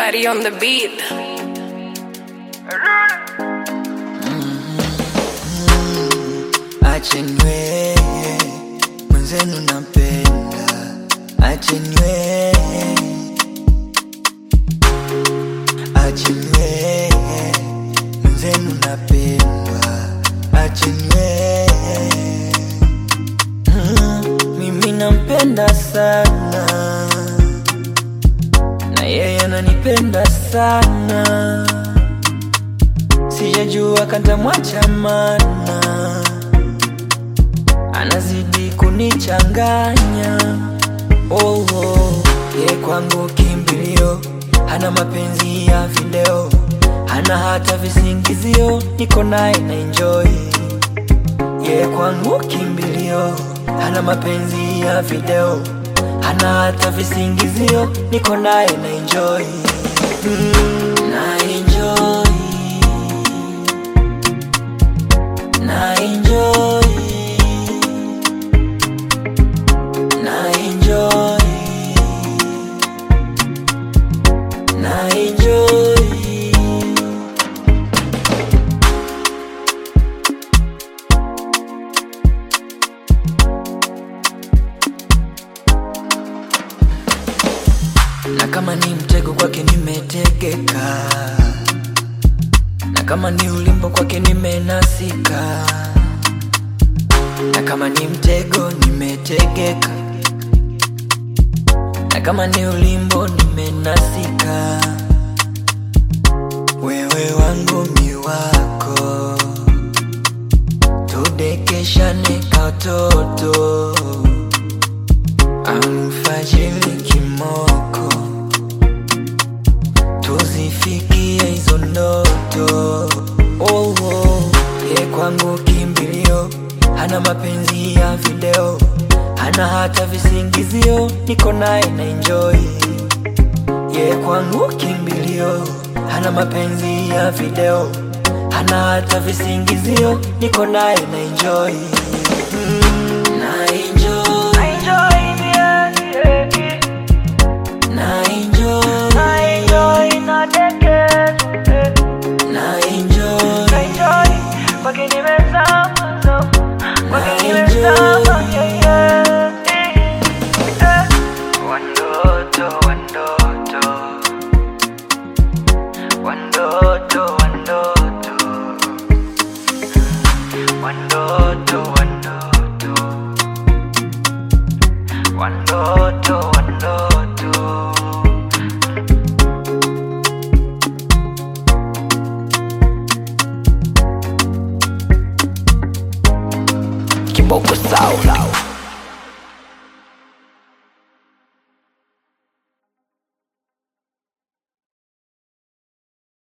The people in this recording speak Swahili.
Body on the beat. Achenwe mwenzenu nampenda, achenwe achenwe mwenzenu napendwa, achenwe mm, mimi nampenda sana na yeye ananipenda sana, sijajua kantamwacha mana anazidi kunichanganya oh, oh. Ye kwangu kimbilio, hana mapenzi ya video, hana hata visingizio, niko naye na enjoy. Ye kwangu kimbilio, hana mapenzi ya video, hana hata visingizio, niko naye na enjoy. Mm, na enjoy, na enjoy na enjoy na enjoy na kama ni mtego kwake nimetegeka na kama ni ulimbo kwake nimenasika na kama ni mtego nimetegeka na kama ni ulimbo nimenasika, wewe wangu mi wako, tudekeshane katoto, alfajiri kimoko, tuzifikie hizo ndoto. Oh, oh, ye kwangu kimbilio, hana mapenzi ya video hana hata visingizio, niko naye na enjoy. Ye kwangu kimbilio, hana mapenzi ya video, hana hata visingizio, niko naye na enjoy. Mm, na enjoy, na enjoy, na enjoy, Kwake nimezama, no. Kwake na nimezama, enjoy. yeah, yeah. Eh. Wandoto, wandoto. Wandoto, wandoto. Wandoto, wandoto. Wandoto, wandoto. Kiboko Sound.